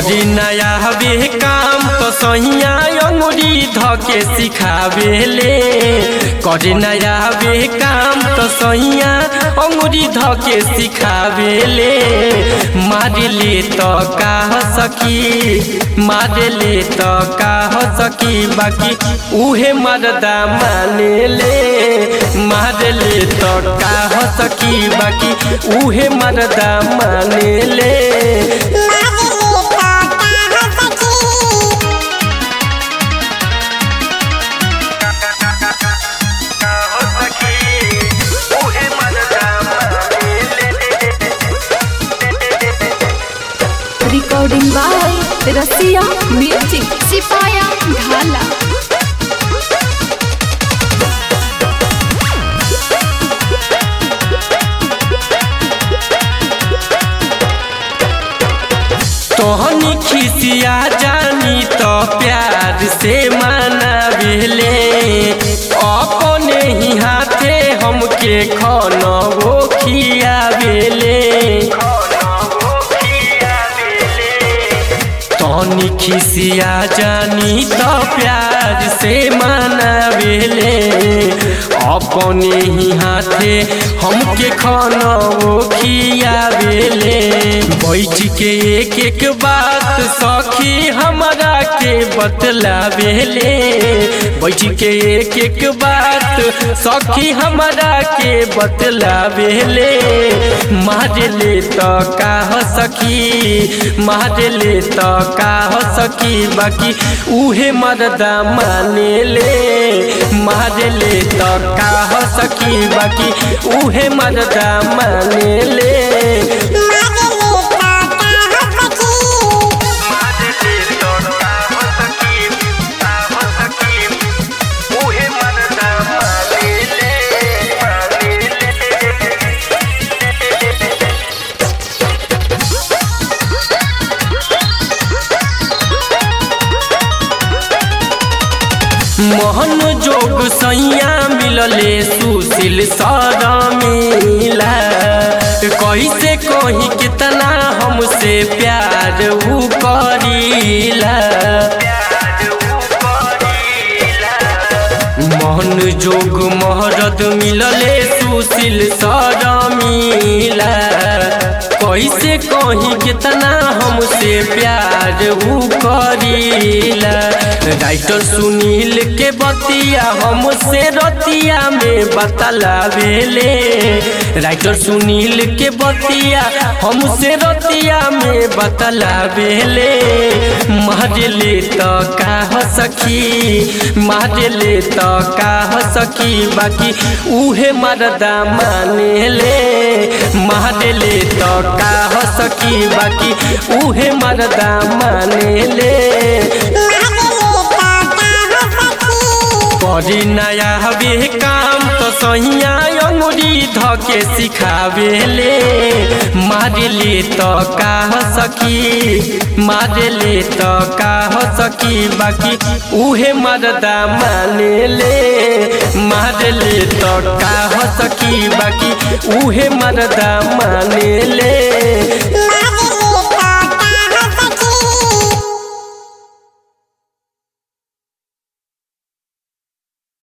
करी नया हवे काम तो सहिया अंगुरी धके सिखावेले करी नया हवे काम तो सहिया अंगुरी धके सिखावेले मारले तो का सकी मारले तो का सकी बाकी उहे मरदा मानेले मारले तो का सकी बाकी उहे मरदा मानेले रिकॉर्डिंग बाय रसिया म्यूजिक सिपाया ढाला तोहनी खिसिया जानी तो प्यार से मनावेले अपने ही हाथे हमके खाना वो खियावेले तोहनी खिसिया जानी तो प्यार से मनावेले अपने ही हाथे हमके खाना वो खियावेले बैठ के एक एक बात सखी हमरा के बतलावेले बैठ के एक एक बात सखी हमरा के बतलावेले मारले तो का सखी मारले तो का सखी बाकी उहे मरदा मानेले मारले तो का सखी बाकी उहे मरदा मानेले मोहन जोग सैया मिलले सुशील सारा मिला कैसे कही कितना हमसे प्यार ऊ करीला मोहन जोग महरद मिलले सुशील सारा मिला कैसे कही कितना हमसे प्यार ऊ करीला राइटर सुनील के बतिया हमसे रतिया में बतलावेले राइटर सुनील के बतिया हमसे रतिया में बतलावेले मारले तो का सखी मारले तो का सखी बाकी उहे मरदा मानेले मारले तो का सखी बाकी उहे मरदा मानेले करी नया हवे काम तो सहिया अंगुरी धके सिखावेले मारले तो का सकी मारले तो का सकी बाकी उहे मरदा मानेले मारले तो का सकी बाकी उहे मरदा मानेले